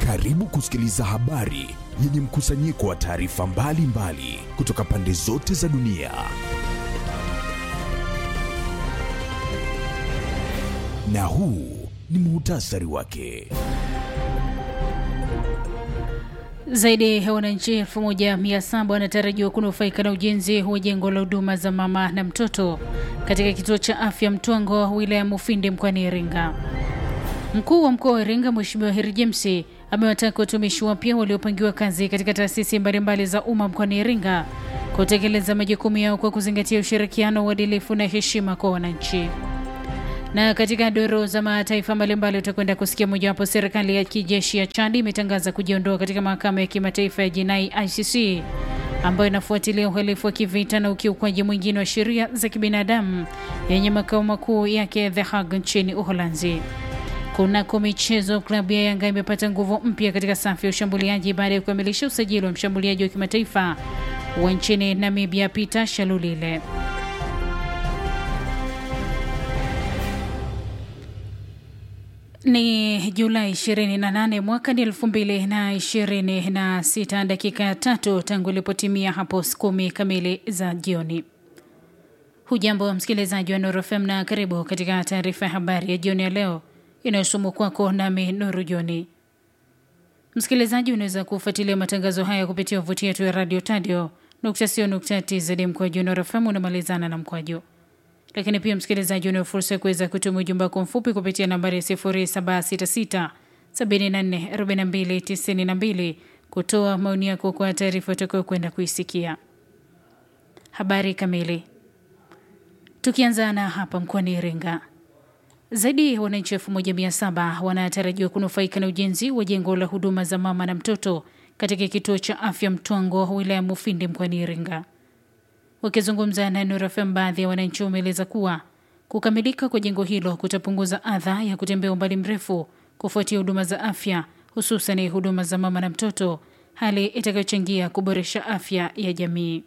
Karibu kusikiliza habari yenye mkusanyiko wa taarifa mbalimbali kutoka pande zote za dunia. Na huu ni muhtasari wake. Zaidi ya wananchi elfu moja mia saba wanatarajiwa kunufaika na ujenzi wa jengo la huduma za mama na mtoto katika kituo cha afya Mtwango, wilaya ya Mufindi, mkoani Iringa. Mkuu wa mkoa wa Iringa Mheshimiwa Heri James amewataka watumishi wapya waliopangiwa kazi katika taasisi mbalimbali za umma mkoani Iringa kutekeleza majukumu yao kwa kuzingatia ushirikiano, uadilifu na heshima kwa wananchi. Na katika doro za mataifa mbalimbali utakwenda kusikia mojawapo, serikali ya kijeshi ya Chad imetangaza kujiondoa katika mahakama ya kimataifa ya jinai ICC ambayo inafuatilia uhalifu wa kivita na ukiukwaji mwingine wa sheria za kibinadamu yenye makao makuu yake The Hague nchini Uholanzi. Kunako michezo, klabu ya Yanga imepata nguvu mpya katika safu ya ushambuliaji baada ya kukamilisha usajili wa mshambuliaji wa kimataifa wa nchini Namibia Peter Shalulile. Ni Julai 28 mwaka ni 2026, dakika ya tatu tangu ilipotimia hapo kumi kamili za jioni. Hujambo msikilizaji wa Nuru FM na karibu katika taarifa ya habari ya jioni ya leo inayosomwa kwako nami Nuru Joni. Msikilizaji, unaweza kufuatilia matangazo haya kupitia wavuti yetu ya radio tadio tz mkwaju Nuru FM unamalizana na mkwaju lakini pia msikilizaji, una fursa ya kuweza kutuma ujumbe wako mfupi kupitia nambari ya 0766 744292 kutoa maoni yako kwa taarifa utakayo kwenda kuisikia. Habari kamili. Tukianza na hapa mkoani Iringa, zaidi ya wananchi elfu moja mia saba wanatarajiwa kunufaika na ujenzi wa jengo la huduma za mama na mtoto katika kituo cha afya Mtwango, wilaya Mufindi mkoani Iringa. Wakizungumza na Nuru FM, baadhi ya wananchi wameeleza kuwa kukamilika kwa jengo hilo kutapunguza adha ya kutembea umbali mrefu kufuatia huduma za afya, hususan huduma za mama na mtoto, hali itakayochangia kuboresha afya ya jamii.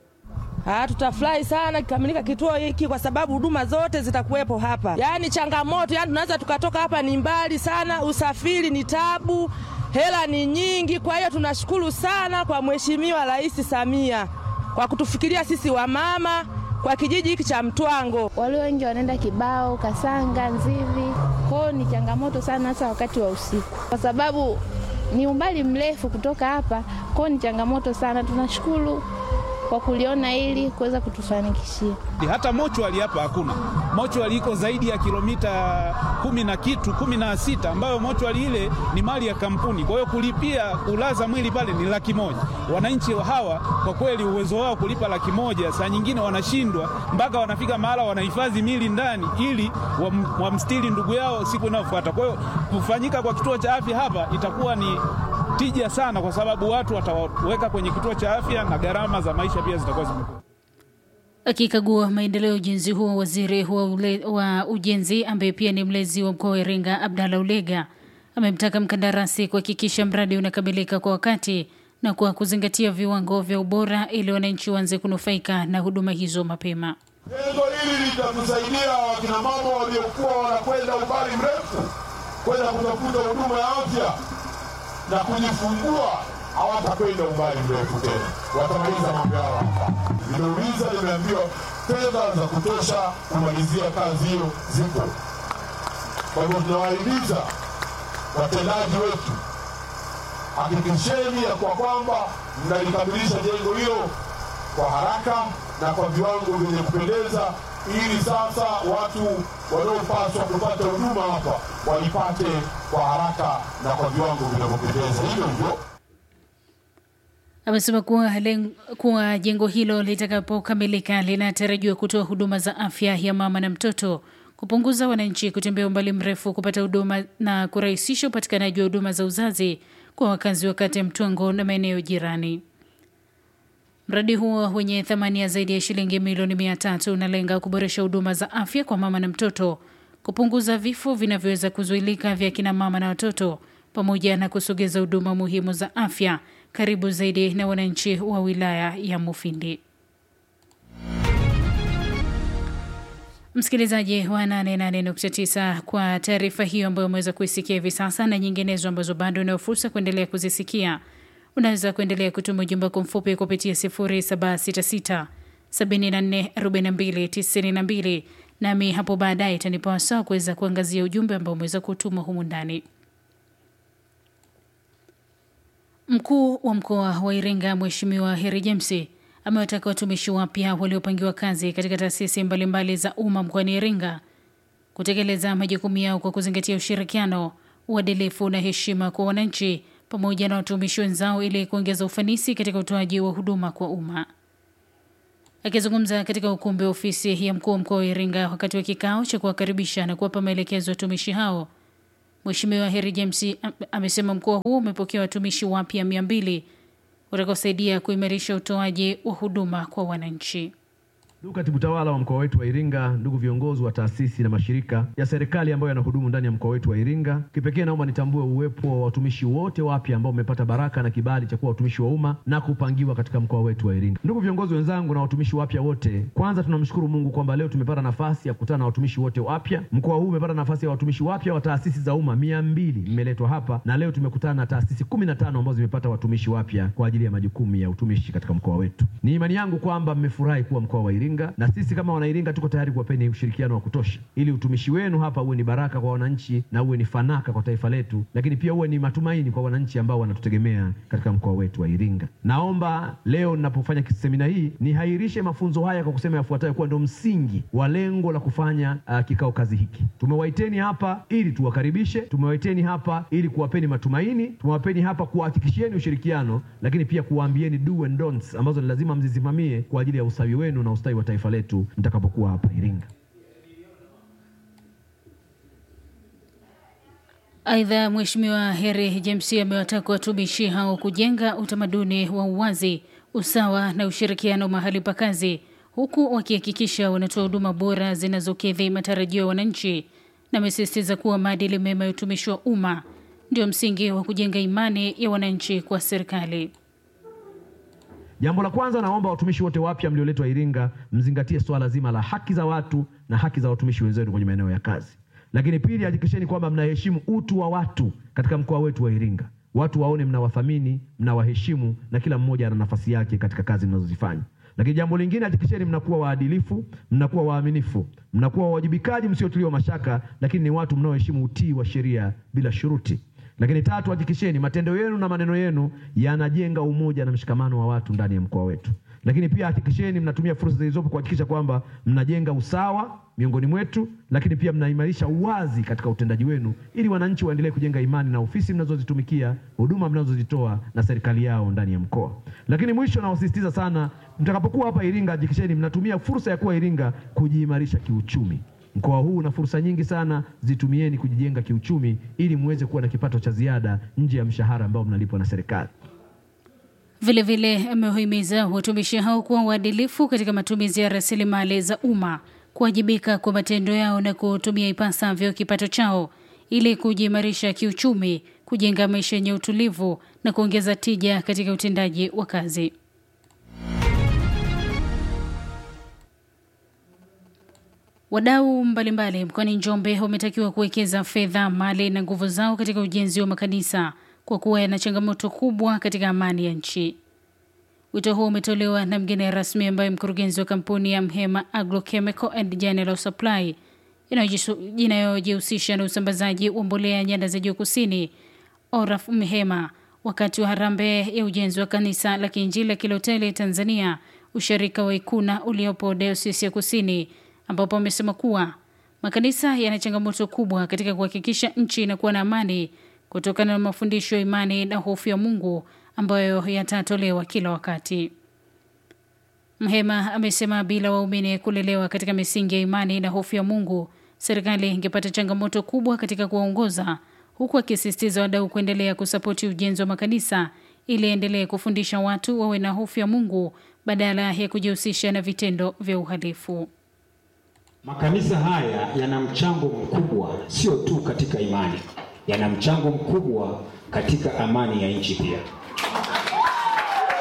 Ah, tutafurahi sana kikamilika kituo hiki kwa sababu huduma zote zitakuwepo hapa. Yaani changamoto, yaani tunaweza tukatoka hapa ni mbali sana, usafiri ni tabu, hela ni nyingi. Kwa hiyo tunashukuru sana kwa Mheshimiwa Rais Samia kwa kutufikiria sisi wamama kwa kijiji hiki cha Mtwango. Walio wengi wanaenda Kibao, Kasanga, Nzivi. Kwao ni changamoto sana, hasa wakati wa usiku, kwa sababu ni umbali mrefu kutoka hapa. Kwao ni changamoto sana. Tunashukuru kwa kuliona ili kuweza kutufanikishia. Hata mochwali hapa hakuna. Mochwali iko zaidi ya kilomita kumi na kitu kumi na sita ambayo mochwali ile ni mali ya kampuni. Kwa hiyo kulipia kulaza mwili pale ni laki moja. Wananchi hawa kwa kweli uwezo wao kulipa laki moja saa nyingine wanashindwa, mpaka wanafika mahala wanahifadhi mili ndani ili wamstiri ndugu yao siku inayofuata. Kwa hiyo kufanyika kwa kituo cha afya hapa itakuwa ni tija sana, kwa sababu watu wataweka kwenye kituo cha afya na gharama za maisha pia zitakuwa zimekuwa. Akikagua maendeleo ya ujenzi huo, waziri wa, ule, wa ujenzi ambaye pia ni mlezi wa mkoa wa Iringa Abdalla Ulega amemtaka mkandarasi kuhakikisha mradi unakamilika kwa wakati na kwa kuzingatia viwango vya ubora ili wananchi waanze kunufaika na huduma hizo mapema. Jengo hili litatusaidia wakinamama waliokuwa wanakwenda umbali mrefu kwenda kutafuta huduma ya afya na kujifungua hawatakwenda umbali mrefu tena, watamaliza mambo yao hapa. Nimeuliza, nimeambiwa fedha za kutosha kumalizia kazi hiyo zipo. Kwa hivyo tunawahimiza watendaji wetu, hakikisheni ya kwa kwamba mnalikamilisha jengo hilo kwa haraka na kwa viwango vyenye kupendeza, ili sasa watu wanaopaswa kupata huduma hapa walipate kwa haraka na kwa viwango vinavyopendeza. Hivyo hivyo amesema kuwa, kuwa jengo hilo litakapokamilika linatarajiwa kutoa huduma za afya ya mama na mtoto, kupunguza wananchi kutembea umbali mrefu kupata huduma na kurahisisha upatikanaji wa huduma za uzazi kwa wakazi wa kata ya Mtwango na maeneo jirani. Mradi huo wenye thamani ya zaidi ya shilingi milioni mia tatu unalenga kuboresha huduma za afya kwa mama na mtoto, kupunguza vifo vinavyoweza kuzuilika vya kina mama na watoto, pamoja na kusogeza huduma muhimu za afya karibu zaidi na wananchi wa wilaya ya Mufindi. Msikilizaji wa 88.9 kwa taarifa hiyo ambayo umeweza kuisikia hivi sasa na nyinginezo ambazo bado unayo fursa kuendelea kuzisikia, unaweza kuendelea kutuma ujumbe wako mfupi kupitia 0766 74 42 92, nami hapo baadaye itanipa wasaa kuweza kuangazia ujumbe ambao umeweza kutuma humu ndani. Mkuu wa mkoa wa Iringa Mheshimiwa Heri James amewataka watumishi wapya waliopangiwa kazi katika taasisi mbalimbali za umma mkoani Iringa kutekeleza majukumu yao kwa kuzingatia ushirikiano, uadilifu na heshima kwa wananchi pamoja na watumishi wenzao ili kuongeza ufanisi katika utoaji wa huduma kwa umma. Akizungumza katika ukumbi wa ofisi ya mkuu wa mkoa wa Iringa wakati wa kikao cha kuwakaribisha na kuwapa maelekezo watumishi hao, Mheshimiwa Heri James amesema mkoa huo umepokea watumishi wapya mia mbili utakaosaidia kuimarisha utoaji wa huduma kwa wananchi. Ndugu katibu tawala wa mkoa wetu wa Iringa, ndugu viongozi wa taasisi na mashirika ya serikali ambayo yanahudumu ndani ya mkoa wetu wa Iringa, kipekee naomba nitambue uwepo wa watumishi wote wapya ambao wamepata baraka na kibali cha kuwa watumishi wa umma na kupangiwa katika mkoa wetu wa Iringa. Ndugu viongozi wenzangu na watumishi wapya wote, kwanza tunamshukuru Mungu kwamba leo tumepata nafasi ya kukutana na watumishi wote wapya. Mkoa huu umepata nafasi ya watumishi wapya wa taasisi za umma mia mbili mmeletwa hapa, na leo tumekutana na taasisi kumi na tano ambazo zimepata watumishi wapya kwa ajili ya majukumu ya utumishi katika mkoa wetu. Ni imani yangu kwamba mmefurahi kuwa mkoa wa Iringa na sisi kama Wanairinga tuko tayari kuwapeni ushirikiano wa kutosha ili utumishi wenu hapa uwe ni baraka kwa wananchi na uwe ni fanaka kwa taifa letu, lakini pia uwe ni matumaini kwa wananchi ambao wanatutegemea katika mkoa wetu wa Iringa. Naomba leo ninapofanya semina hii nihairishe mafunzo haya kwa kusema yafuatayo kuwa ndio msingi wa lengo la kufanya uh, kikao kazi hiki. Tumewaiteni hapa ili tuwakaribishe, tumewaiteni hapa ili kuwapeni matumaini, tumewapeni hapa kuwahakikishieni ushirikiano, lakini pia kuwaambieni do and don'ts ambazo ni lazima mzisimamie kwa ajili ya ustawi wenu na ustawi wa taifa letu mtakapokuwa hapa Iringa. Aidha, Mheshimiwa Heri James amewataka watumishi hao kujenga utamaduni wa uwazi, usawa na ushirikiano mahali pa kazi, huku wakihakikisha wanatoa huduma bora zinazokidhi matarajio ya wananchi, na amesisitiza kuwa maadili mema ya utumishi wa umma ndio msingi wa kujenga imani ya wananchi kwa serikali. Jambo la kwanza, naomba watumishi wote wapya mlioletwa Iringa mzingatie swala zima la haki za watu na haki za watumishi wenzenu kwenye maeneo ya kazi. Lakini pili, hakikisheni kwamba mnaheshimu utu wa watu katika mkoa wetu wa Iringa. Watu waone mnawathamini, mnawaheshimu na kila mmoja ana nafasi yake katika kazi mnazozifanya. Lakini jambo lingine, hakikisheni mnakuwa waadilifu, mnakuwa waaminifu, mnakuwa wawajibikaji, msiotuliwa mashaka, lakini ni watu mnaoheshimu utii wa sheria bila shuruti. Lakini tatu, hakikisheni matendo yenu na maneno yenu yanajenga umoja na mshikamano wa watu ndani ya mkoa wetu. Lakini pia hakikisheni mnatumia fursa zilizopo kuhakikisha kwamba mnajenga usawa miongoni mwetu, lakini pia mnaimarisha uwazi katika utendaji wenu, ili wananchi waendelee kujenga imani na ofisi mnazozitumikia, huduma mnazozitoa na serikali yao ndani ya mkoa. Lakini mwisho, nawasisitiza sana, mtakapokuwa hapa Iringa, hakikisheni mnatumia fursa ya kuwa Iringa kujiimarisha kiuchumi. Mkoa huu una fursa nyingi sana, zitumieni kujijenga kiuchumi ili muweze kuwa na kipato cha ziada nje ya mshahara ambao mnalipwa na serikali. Vilevile amewahimiza watumishi hao kuwa waadilifu katika matumizi ya rasilimali za umma, kuwajibika kwa matendo yao na kutumia ipasavyo kipato chao ili kujiimarisha kiuchumi, kujenga maisha yenye utulivu na kuongeza tija katika utendaji wa kazi. Wadau mbalimbali mkoani Njombe wametakiwa kuwekeza fedha, mali na nguvu zao katika ujenzi wa makanisa kwa kuwa yana changamoto kubwa katika amani ya nchi. Wito huo umetolewa na mgeni rasmi ambaye mkurugenzi wa kampuni ya Mhema Agrochemical and General Supply inayojihusisha na usambazaji wa mbolea nyanda za juu kusini, Oraf Mhema, wakati wa harambee ya ujenzi wa kanisa la Kiinjili la Kiloteli Tanzania, usharika wa Ikuna uliopo Dayosisi ya Kusini, ambapo amesema kuwa makanisa yana changamoto kubwa katika kuhakikisha nchi inakuwa na amani kutokana na mafundisho ya imani na hofu ya Mungu ambayo yatatolewa kila wakati. Mhema amesema bila waumini kulelewa katika misingi ya imani na hofu ya Mungu, serikali ingepata changamoto kubwa katika kuwaongoza, huku akisisitiza wadau kuendelea kusapoti ujenzi wa makanisa ili endelee kufundisha watu wawe na hofu ya Mungu badala ya kujihusisha na vitendo vya uhalifu. Makanisa haya yana mchango mkubwa sio tu katika imani, yana mchango mkubwa katika amani ya nchi pia.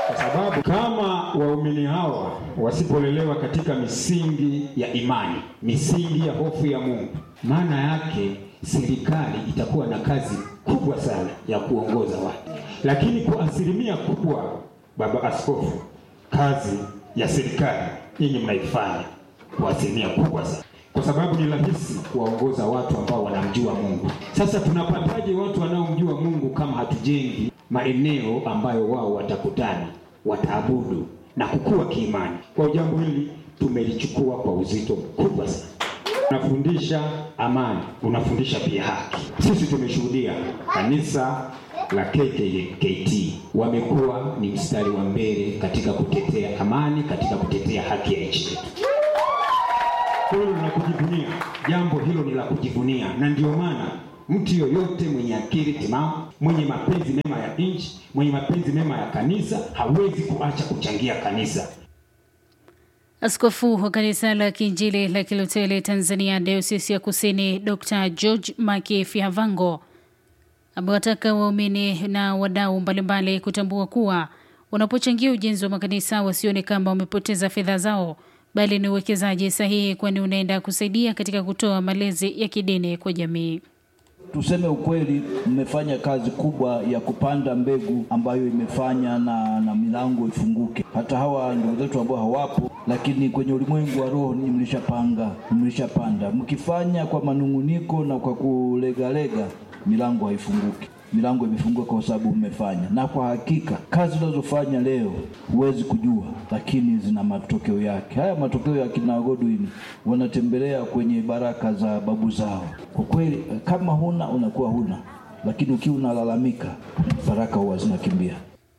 kwa sababu kama waumini hawa wasipolelewa katika misingi ya imani, misingi ya hofu ya Mungu, maana yake serikali itakuwa na kazi kubwa sana ya kuongoza watu. Lakini kwa asilimia kubwa, baba askofu, kazi ya serikali nyinyi mnaifanya kwa asilimia kubwa sana, kwa sababu ni rahisi kuwaongoza watu ambao wanamjua Mungu. Sasa tunapataje watu wanaomjua Mungu kama hatujengi maeneo ambayo wao watakutana, wataabudu na kukua kiimani? Kwa jambo hili tumelichukua kwa uzito mkubwa sana. Unafundisha amani, unafundisha pia haki. Sisi tumeshuhudia kanisa la KKKT wamekuwa ni mstari wa mbele katika kutetea amani, katika kutetea haki ya nchi yetu. Hilo ni la kujivunia, jambo hilo ni la kujivunia, na ndio maana mtu yoyote mwenye akili timamu, mwenye mapenzi mema ya nchi, mwenye mapenzi mema ya kanisa hawezi kuacha kuchangia kanisa. Askofu wa kanisa la Kiinjili la Kiluteli Tanzania Dayosisi ya Kusini Dr. George Maki Fihavango amewataka waumini na wadau mbalimbali kutambua kuwa wanapochangia ujenzi wa makanisa wasione kama wamepoteza fedha zao, bali ni uwekezaji sahihi, kwani unaenda kusaidia katika kutoa malezi ya kidini kwa jamii. Tuseme ukweli, mmefanya kazi kubwa ya kupanda mbegu ambayo imefanya na, na milango ifunguke. Hata hawa ndugu zetu ambao hawapo, lakini kwenye ulimwengu wa roho ni mlishapanga, mlishapanda. Mkifanya kwa manung'uniko na kwa kulegalega, milango haifunguki. Milango imefunguka kwa sababu mmefanya, na kwa hakika kazi unazofanya leo huwezi kujua, lakini zina matokeo yake. Haya matokeo ya kina Godwin wanatembelea kwenye baraka za babu zao. Kwa kweli, kama huna unakuwa huna, lakini ukiwa unalalamika, baraka huwa zinakimbia.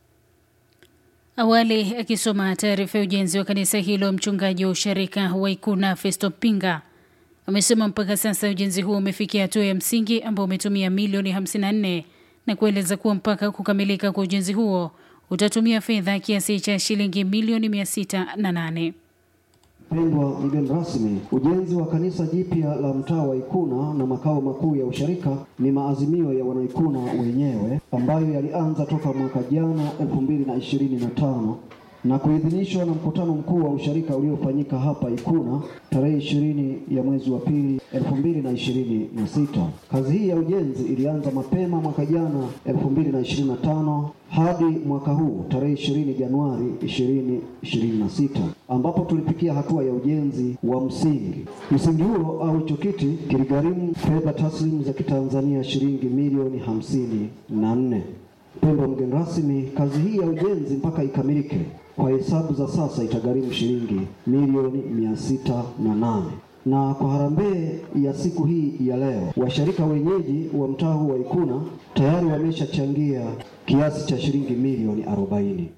Awali akisoma taarifa ya ujenzi wa kanisa hilo, mchungaji wa usharika wa Ikuna Festo Pinga amesema mpaka sasa ujenzi huo umefikia hatua ya msingi ambao umetumia milioni 54 na kueleza kuwa mpaka kukamilika kwa ujenzi huo utatumia fedha kiasi cha shilingi milioni 608. Pendwa mgeni rasmi, ujenzi wa kanisa jipya la mtaa wa Ikuna na makao makuu ya usharika ni maazimio ya wanaikuna wenyewe ambayo yalianza toka mwaka jana 2025 na kuidhinishwa na mkutano mkuu wa usharika uliofanyika hapa Ikuna tarehe ishirini ya mwezi wa pili elfu mbili na ishirini na sita. Kazi hii ya ujenzi ilianza mapema mwaka jana elfu mbili na ishirini na tano hadi mwaka huu tarehe ishirini Januari ishirini ishirini na sita ambapo tulifikia hatua ya ujenzi wa msingi. Msingi huo au hicho kiti kiligharimu fedha taslimu za Kitanzania shilingi milioni hamsini na nne. Mpendwa mgeni rasmi, kazi hii ya ujenzi mpaka ikamilike kwa hesabu za sasa itagharimu shilingi milioni mia sita na nane na kwa harambee ya siku hii ya leo, washarika wenyeji wa mtaa huu wa Ikuna tayari wameshachangia kiasi cha shilingi milioni arobaini.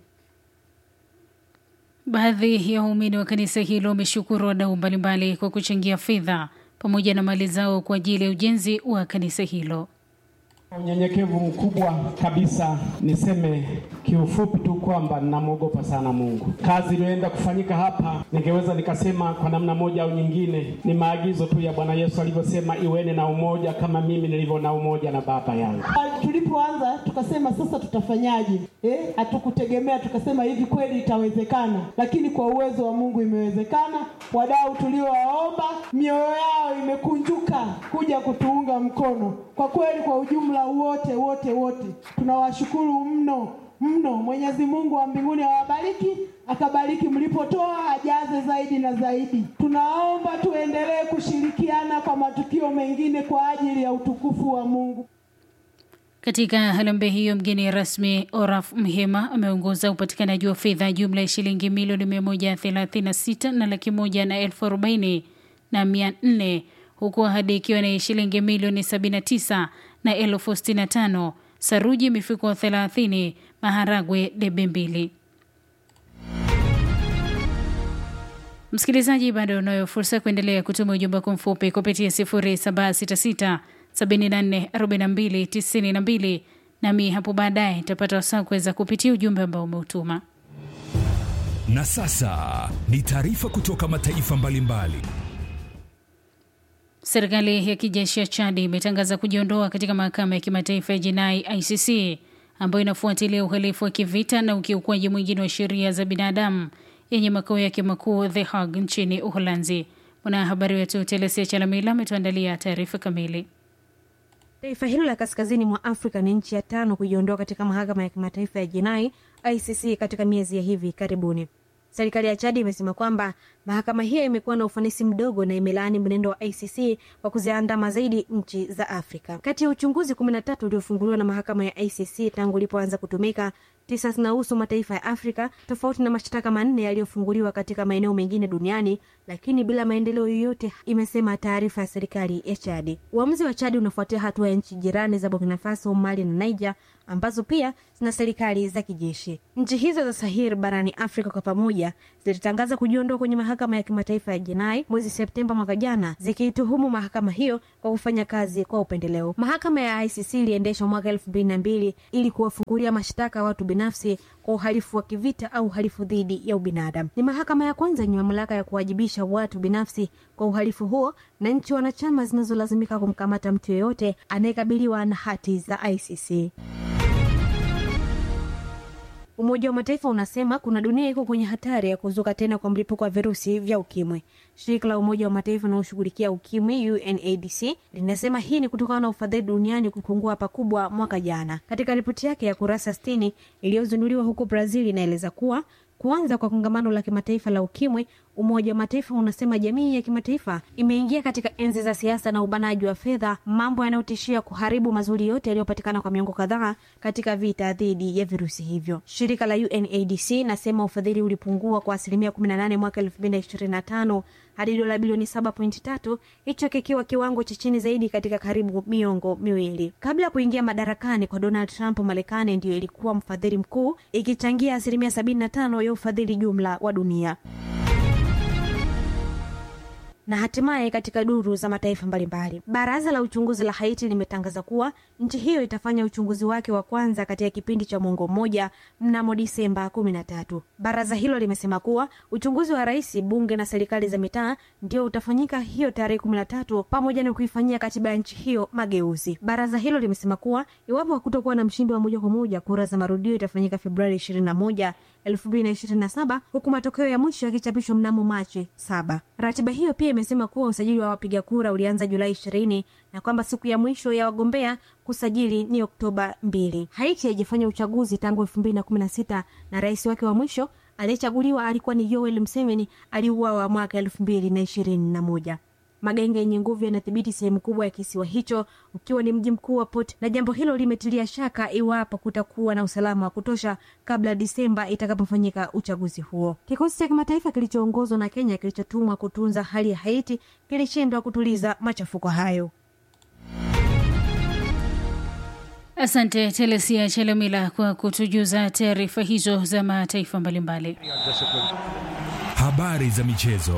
Baadhi ya waumini wa kanisa hilo wameshukuru wadau mbalimbali kwa kuchangia fedha pamoja na mali zao kwa ajili ya ujenzi wa kanisa hilo. Unyenyekevu mkubwa kabisa, niseme kiufupi tu kwamba ninamwogopa sana Mungu. Kazi iliyoenda kufanyika hapa, ningeweza nikasema kwa namna moja au nyingine, ni maagizo tu ya Bwana Yesu alivyosema, iweni na umoja kama mimi nilivyo na umoja na Baba yangu. Tulipoanza tukasema sasa tutafanyaje? Eh, hatukutegemea tukasema hivi kweli itawezekana, lakini kwa uwezo wa Mungu imewezekana. Wadau tuliowaomba mioyo yao imekunjuka kuja kutuunga mkono. Kwa kweli, kwa ujumla wote wote wote tunawashukuru mno mno. Mwenyezi Mungu wa mbinguni awabariki, akabariki mlipotoa, ajaze zaidi na zaidi. Tunaomba tuendelee kushirikiana kwa matukio mengine kwa ajili ya utukufu wa Mungu. Katika harambee hiyo, mgeni rasmi Oraf Mhema ameongoza upatikanaji wa fedha jumla ya shilingi milioni 136 na laki moja na elfu arobaini na mia nne huku ahadi ikiwa ni shilingi milioni 79 na elfu sitini na tano saruji mifuko 30 maharagwe debe mbili. Msikilizaji, bado unayo fursa ya kuendelea kutuma ujumbe wako mfupi kupitia 0766 74 42 92 nami hapo baadaye nitapata wasaa kuweza kupitia ujumbe ambao umeutuma. Na sasa ni taarifa kutoka mataifa mbalimbali. Serikali ya kijeshi ya Chadi imetangaza kujiondoa katika mahakama ya kimataifa ya jinai ICC ambayo inafuatilia uhalifu wa kivita na ukiukwaji mwingine wa sheria za binadamu yenye makao yake makuu The Hague nchini Uholanzi. Mwanahabari wetu Telesia Chalamila ametuandalia taarifa kamili. Taifa hilo la kaskazini mwa Afrika ni nchi ya tano kujiondoa katika mahakama ya kimataifa ya jinai ICC katika miezi ya hivi karibuni. Serikali ya Chadi imesema kwamba mahakama hiyo imekuwa na ufanisi mdogo na imelaani mwenendo wa ICC kwa kuziandama zaidi nchi za Afrika. Kati ya uchunguzi kumi na tatu uliofunguliwa na mahakama ya ICC tangu ilipoanza kutumika, tisa zinahusu mataifa ya Afrika, tofauti na mashtaka manne yaliyofunguliwa katika maeneo mengine duniani, lakini bila maendeleo yoyote, imesema taarifa ya serikali ya Chadi. Uamuzi wa Chadi unafuatia hatua ya nchi jirani za Burkina Faso, Mali na Niger ambazo pia zina serikali za kijeshi. Nchi hizo za Sahel barani Afrika kwa pamoja zilitangaza kujiondoa kwenye mahakama ya kimataifa ya jinai mwezi Septemba mwaka jana, zikiituhumu mahakama hiyo kwa kufanya kazi kwa upendeleo. Mahakama ya ICC iliendeshwa mwaka elfu mbili na mbili ili kuwafungulia mashtaka watu binafsi kwa uhalifu wa kivita au uhalifu dhidi ya ubinadamu. Ni mahakama ya kwanza yenye mamlaka ya kuwajibisha watu binafsi kwa uhalifu huo, na nchi wanachama zinazolazimika kumkamata mtu yeyote anayekabiliwa na hati za ICC. Umoja wa Mataifa unasema kuna dunia iko kwenye hatari ya kuzuka tena kwa mlipuko wa virusi vya ukimwi. Shirika la Umoja wa Mataifa linaloshughulikia ukimwi UNAIDS linasema hii ni kutokana na ufadhili duniani kupungua pakubwa mwaka jana. Katika ripoti yake ya kurasa 60 iliyozinduliwa huko Brazil, inaeleza kuwa kuanza kwa kongamano la kimataifa la ukimwi, Umoja wa Mataifa unasema jamii ya kimataifa imeingia katika enzi za siasa na ubanaji wa fedha, mambo yanayotishia kuharibu mazuri yote yaliyopatikana kwa miongo kadhaa katika vita dhidi ya virusi hivyo. Shirika la UNAIDS nasema ufadhili ulipungua kwa asilimia 18 mwaka 2025 hadi dola bilioni 7.3, hicho kikiwa kiwango cha chini zaidi katika karibu miongo miwili. Kabla ya kuingia madarakani kwa Donald Trump, Marekani ndiyo ilikuwa mfadhili mkuu ikichangia asilimia 75 ya ufadhili jumla wa dunia na hatimaye katika duru za mataifa mbalimbali, baraza la uchunguzi la Haiti limetangaza kuwa nchi hiyo itafanya uchunguzi wake wa kwanza katika kipindi cha mwongo mmoja mnamo Disemba kumi na tatu. Baraza hilo limesema kuwa uchunguzi wa rais, bunge na serikali za mitaa ndio utafanyika hiyo tarehe kumi na tatu, pamoja na kuifanyia katiba ya nchi hiyo mageuzi. Baraza hilo limesema kuwa iwapo hakutokuwa na mshindi wa moja kwa moja, kura za marudio itafanyika Februari ishirini na moja 2027 huku matokeo ya mwisho yakichapishwa mnamo Machi saba. Ratiba hiyo pia imesema kuwa usajili wa wapiga kura ulianza Julai ishirini na kwamba siku ya mwisho ya wagombea kusajili ni Oktoba mbili. Haiti haijafanya uchaguzi tangu 2016 na rais wake wa mwisho aliyechaguliwa alikuwa ni Yoweri Museveni aliuawa mwaka 2021. Magenge yenye nguvu yanadhibiti sehemu kubwa ya kisiwa hicho ukiwa ni mji mkuu wa Port, na jambo hilo limetilia shaka iwapo kutakuwa na usalama wa kutosha kabla Disemba itakapofanyika uchaguzi huo. Kikosi cha kimataifa kilichoongozwa na Kenya kilichotumwa kutunza hali ya Haiti kilishindwa kutuliza machafuko hayo. Asante Telesia Chelemila kwa kutujuza taarifa hizo za mataifa mbalimbali. Habari za michezo.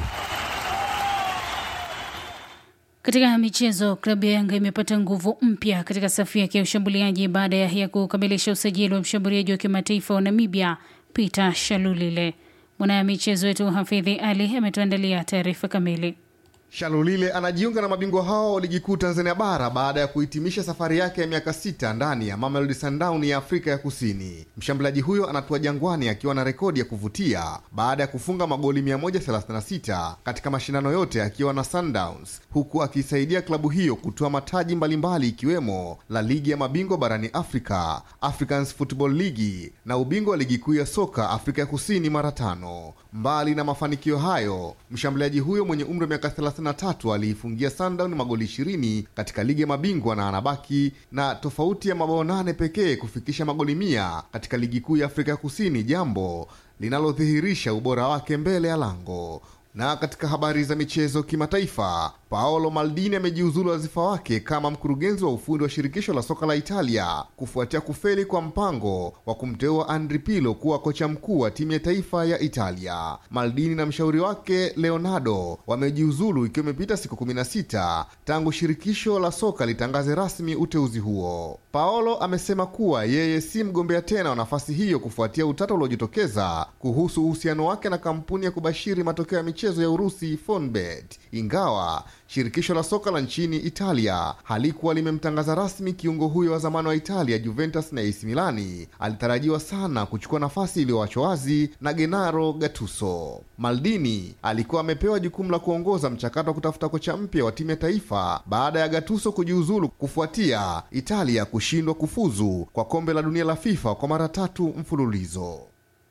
Katika michezo, klabu ya Yanga imepata nguvu mpya katika safu yake ya ushambuliaji baada ya kukamilisha usajili wa mshambuliaji wa kimataifa wa Namibia Peter Shalulile. Mwana michezo wetu Hafidhi Ali ametuandalia taarifa kamili. Shalulile anajiunga na mabingwa hao wa ligi kuu Tanzania bara baada ya kuhitimisha safari yake ya miaka sita ndani ya Mamelodi Sundowns ya Afrika ya Kusini. Mshambuliaji huyo anatua Jangwani akiwa na rekodi ya kuvutia baada ya kufunga magoli 136 katika mashindano yote akiwa na Sundowns, huku akiisaidia klabu hiyo kutoa mataji mbalimbali ikiwemo la ligi ya mabingwa barani Afrika, Africans Football League na ubingwa wa ligi kuu ya soka Afrika ya Kusini mara tano. Mbali na mafanikio hayo, mshambuliaji huyo mwenye umri wa miaka 33 aliifungia Sundown magoli 20 katika ligi ya mabingwa na anabaki na tofauti ya mabao nane pekee kufikisha magoli mia katika ligi kuu ya Afrika ya Kusini, jambo linalodhihirisha ubora wake mbele ya lango. Na katika habari za michezo kimataifa, Paolo Maldini amejiuzulu wadhifa wake kama mkurugenzi wa ufundi wa shirikisho la soka la Italia kufuatia kufeli kwa mpango wa kumteua Andri Pirlo kuwa kocha mkuu wa timu ya taifa ya Italia. Maldini na mshauri wake Leonardo wamejiuzulu ikiwa imepita siku 16 tangu shirikisho la soka litangaze rasmi uteuzi huo. Paolo amesema kuwa yeye si mgombea tena wa nafasi hiyo kufuatia utata uliojitokeza kuhusu uhusiano wake na kampuni ya kubashiri matokeo ya michezo michezo ya Urusi Fonbet, ingawa shirikisho la soka la nchini Italia halikuwa limemtangaza rasmi kiungo huyo wa zamani wa Italia, Juventus na AC Milani alitarajiwa sana kuchukua nafasi iliyoachwa wazi na Gennaro Gattuso. Maldini alikuwa amepewa jukumu la kuongoza mchakato wa kutafuta kocha mpya wa timu ya taifa baada ya Gattuso kujiuzulu kufuatia Italia kushindwa kufuzu kwa kombe la dunia la FIFA kwa mara tatu mfululizo.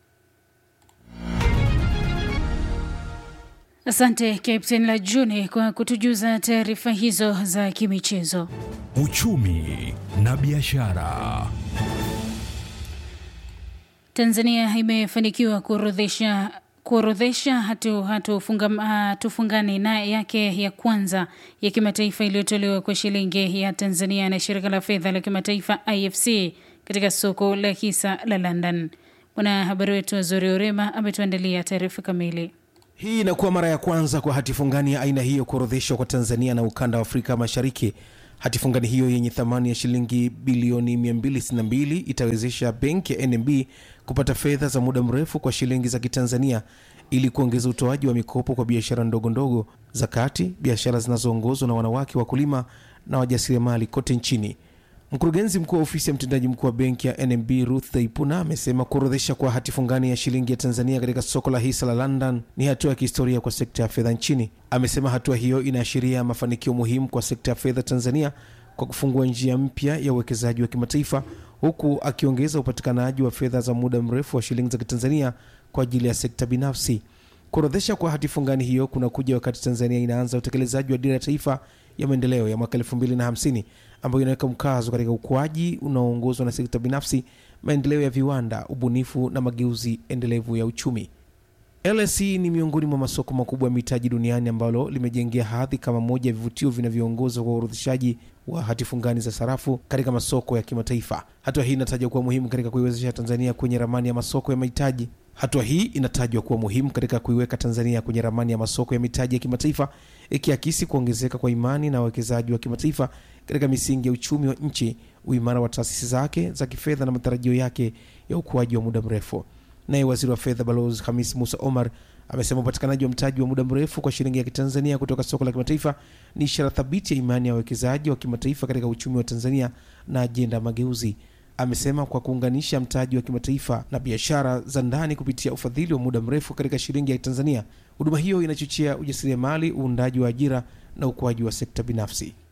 Asante Captain la Juni kwa kutujuza taarifa hizo za kimichezo. Uchumi na biashara. Tanzania imefanikiwa kuorodhesha kuorodhesha hatu, hatu funga, hatufungani na yake ya kwanza ya kimataifa iliyotolewa kwa shilingi ya Tanzania na shirika la fedha la kimataifa IFC katika soko la hisa la London. Mwanahabari wetu Azori Orema ametuandalia taarifa kamili. Hii inakuwa mara ya kwanza kwa hatifungani ya aina hiyo kuorodheshwa kwa Tanzania na ukanda wa Afrika Mashariki. Hatifungani hiyo yenye thamani ya shilingi bilioni 262 itawezesha benki ya NMB kupata fedha za muda mrefu kwa shilingi za Kitanzania ili kuongeza utoaji wa mikopo kwa biashara ndogo ndogo za kati, biashara zinazoongozwa na wanawake wakulima na wajasiriamali kote nchini. Mkurugenzi mkuu wa ofisi ya mtendaji mkuu wa benki ya NMB Ruth Dhaipuna amesema kuorodhesha kwa hati fungani ya shilingi ya Tanzania katika soko la hisa la London ni hatua ya kihistoria kwa sekta ya fedha nchini. Amesema hatua hiyo inaashiria mafanikio muhimu kwa sekta ya fedha Tanzania kwa kufungua njia mpya ya uwekezaji wa kimataifa, huku akiongeza upatikanaji wa fedha za muda mrefu wa shilingi za Kitanzania kwa ajili ya sekta binafsi. Kuorodhesha kwa hati fungani hiyo kunakuja wakati Tanzania inaanza utekelezaji wa dira ya taifa ya maendeleo ya mwaka 2050 ambayo inaweka mkazo katika ukuaji unaoongozwa na sekta binafsi, maendeleo ya viwanda, ubunifu na mageuzi endelevu ya uchumi. LSE ni miongoni mwa masoko makubwa ya mitaji duniani ambalo limejengea hadhi kama moja ya vivutio vinavyoongoza kwa uorodheshaji wa hati fungani za sarafu katika masoko ya kimataifa. Hatua hii inatajwa kuwa muhimu katika kuiwezesha Tanzania kwenye ramani ya masoko ya mahitaji Hatua hii inatajwa kuwa muhimu katika kuiweka Tanzania kwenye ramani ya masoko ya mitaji ya kimataifa, ikiakisi kuongezeka kwa imani na wawekezaji wa kimataifa katika misingi ya uchumi wa nchi, uimara wa taasisi zake za kifedha na matarajio yake ya ukuaji wa muda mrefu. Naye waziri wa fedha Balozi Hamis Musa Omar amesema upatikanaji wa mtaji wa muda mrefu kwa shilingi ya kitanzania kutoka soko la kimataifa ni ishara thabiti ya imani ya wawekezaji wa kimataifa katika uchumi wa Tanzania na ajenda ya mageuzi. Amesema kwa kuunganisha mtaji wa kimataifa na biashara za ndani kupitia ufadhili wa muda mrefu katika shilingi ya Tanzania, huduma hiyo inachochea ujasiriamali, uundaji wa ajira na ukuaji wa sekta binafsi.